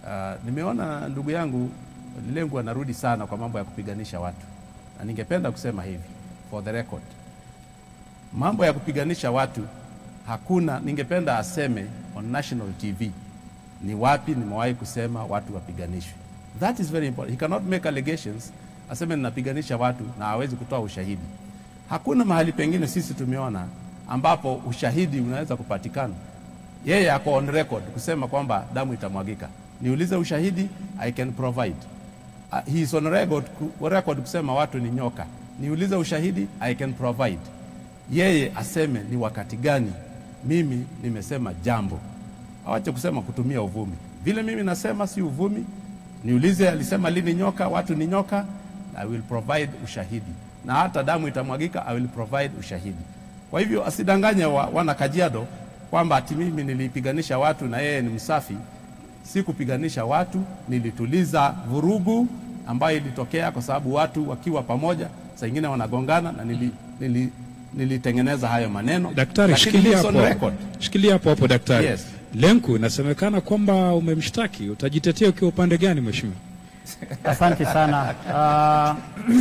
Uh, nimeona ndugu yangu Lengu anarudi sana kwa mambo ya kupiganisha watu, na ningependa kusema hivi for the record, mambo ya kupiganisha watu hakuna. Ningependa aseme on national TV ni wapi nimewahi kusema watu wapiganishwe. That is very important. He cannot make allegations aseme ninapiganisha watu na hawezi kutoa ushahidi. Hakuna mahali pengine sisi tumeona ambapo ushahidi unaweza kupatikana. Yeye ako on record kusema kwamba damu itamwagika. Niulize ushahidi, I can provide. Uh, he is on record, ku- record kusema watu ni nyoka. Niulize ushahidi, I can provide. Yeye aseme ni wakati gani mimi nimesema jambo, awache kusema kutumia uvumi. Vile mimi nasema si uvumi. Niulize alisema lini nyoka, watu ni nyoka, I will provide ushahidi, na hata damu itamwagika, I will provide ushahidi. Kwa hivyo asidanganye wa, wana Kajiado kwamba ati mimi nilipiganisha watu na yeye ni msafi. Si kupiganisha watu, nilituliza vurugu ambayo ilitokea kwa sababu watu wakiwa pamoja saa ingine wanagongana na nili, nili, nilitengeneza hayo maneno. Daktari, Lakini shikilia it's on hapo, record. shikilia hapo hapo daktari. Yes. Lenku, inasemekana kwamba umemshtaki, utajitetea ukiwa upande gani mheshimiwa? Asante sana. Uh,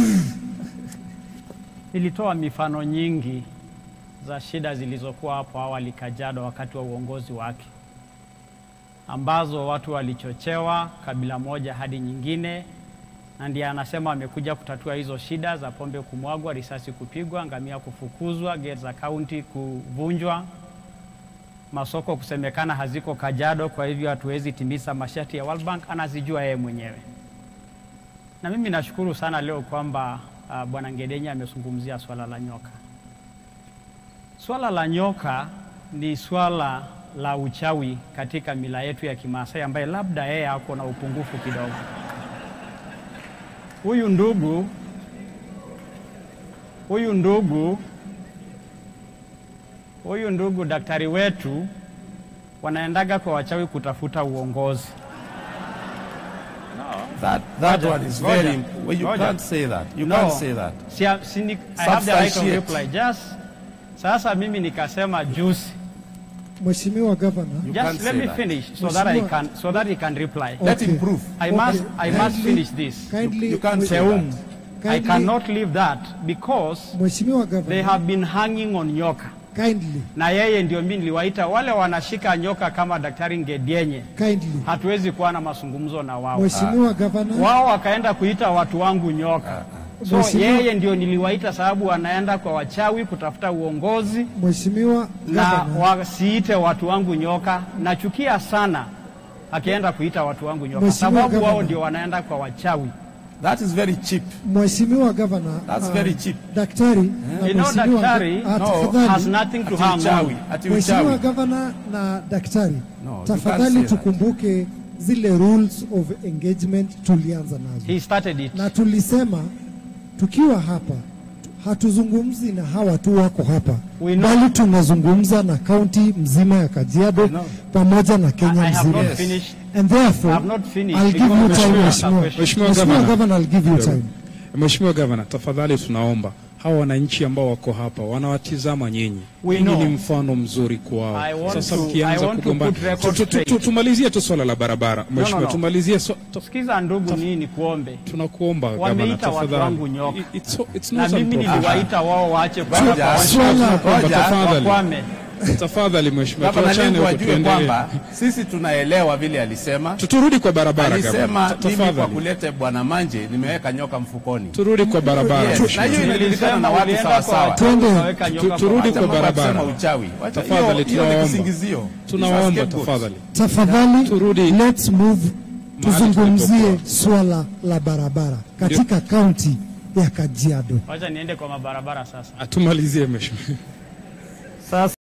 nilitoa mifano nyingi za shida zilizokuwa hapo awali Kajiado wakati wa uongozi wake, ambazo watu walichochewa kabila moja hadi nyingine, na ndiye anasema amekuja kutatua hizo shida za pombe kumwagwa, risasi kupigwa, ngamia kufukuzwa, gate za kaunti kuvunjwa, masoko kusemekana haziko Kajiado, kwa hivyo hatuwezi timiza masharti ya World Bank. Anazijua yeye mwenyewe na mimi nashukuru sana leo kwamba uh, bwana Ngedenya amezungumzia swala la nyoka. Swala la nyoka ni swala la uchawi katika mila yetu ya Kimaasai ambaye labda yeye ako na upungufu kidogo. Huyu ndugu huyu ndugu huyu ndugu daktari wetu wanaendaga kwa wachawi kutafuta uongozi. That, that Ngoja, one is ngoja, very well, you ngoja. can't say that. You No. can't say that. Si, si, ni- I have the right of Substantiate. reply. Just sasa mimi nikasema juzi. Mheshimiwa Governor, You Just can't let say me that. finish so that I Mheshimiwa- can so that he can reply. Let Okay. him prove. I Okay. must I must Kindly- finish this. kindly, You can't say Seum, that. I Kindly- cannot leave that because Mheshimiwa they Governor, have been hanging on nyoka. kindly, Na yeye ndio mimi niliwaita wale wanashika nyoka kama Daktari Ngedienye. kindly. Hatuwezi kuwa na mazungumzo na wao. Mheshimiwa Governor, Wao wakaenda kuita watu wangu nyoka. So Mheshimiwa- yeye ndio niliwaita sababu wanaenda kwa wachawi kutafuta uongozi Mheshimiwa na Governor, wasiite watu wangu nyoka. Nachukia sana akienda kuita watu wangu nyoka, Mheshimiwa sababu wao Governor. ndio wanaenda kwa wachawi. That is very cheap. Mheshimiwa Governor, That's uh, very cheap. daktari na You know, Mheshimiwa- daktari ah, No, tafadhali, Has nothing to Ati hang uchawi, on. ati Mheshimiwa uchawi. Governor na daktari, No, you can't tafadhali say that. tukumbuke zile rules of engagement tulianza nazo He started it. na tulisema tukiwa hapa hatuzungumzi na hawa tu wako hapa We know. bali tunazungumza na kaunti mzima ya Kajiado know. pamoja na Kenya I have mzima. not Yes. finished. And therefore, I have not finished I'll give you because- time, Mheshimiwa- Mheshimiwa. Mheshimiwa Mheshimiwa Governor. Governor, I'll give you time. Mheshimiwa Gavana, tafadhali tunaomba hawa wananchi ambao wako hapa wanawatizama nyinyi, We nyinyi know. ni mfano mzuri I kwao. want Sasa to- mkianza I want to kugombana, put record Tu- tu- tu- straight. tumalizie tu swala la barabara Mheshimiwa, no. tumalizie so, to, Sikiza ndugu, nii ni kuombe tunakuomba Gavana, Wameita watu tafadhali. wangu nyoka. It- It's, it's na not mimi unprofessional. niliwaita wao waache kutoka Ngoja, kwa swala- wachawi. Tunakuomba, Ngoja, tafadhali. Wakwame. Tafadhali Mheshimiwa, Gavana tuachane Lengu huko ajue tuendelee. kwamba sisi tunaelewa vile alisema. Tu- Turudi kwa barabara Alisema Gavana, Ta- mimi kwa tafadhali. kulete bwana Manje nimeweka nyoka mfukoni. Turudi kwa barabara Yes, Mheshimiwa. na hiyo inajulikana na Nilisema watu ulienda sawa kwa sawa. wachawi Twende. ukaweka Tu- nyoka turudi kwa kwa Mambo ya barabara. kusema uchawi. Wacha- Tafadhali, hiyo- hiyo ni tunawaomba. kisingizio. Tunaomba These are scapegoats. tafadhali. Tafadhali, Turudi let's move, tuzungumzie tulipokuwa. swala la barabara katika kaunti ya Kajiado. Wacha niende kwa mabarabara sasa. Atumalizie Mheshimiwa. Sasa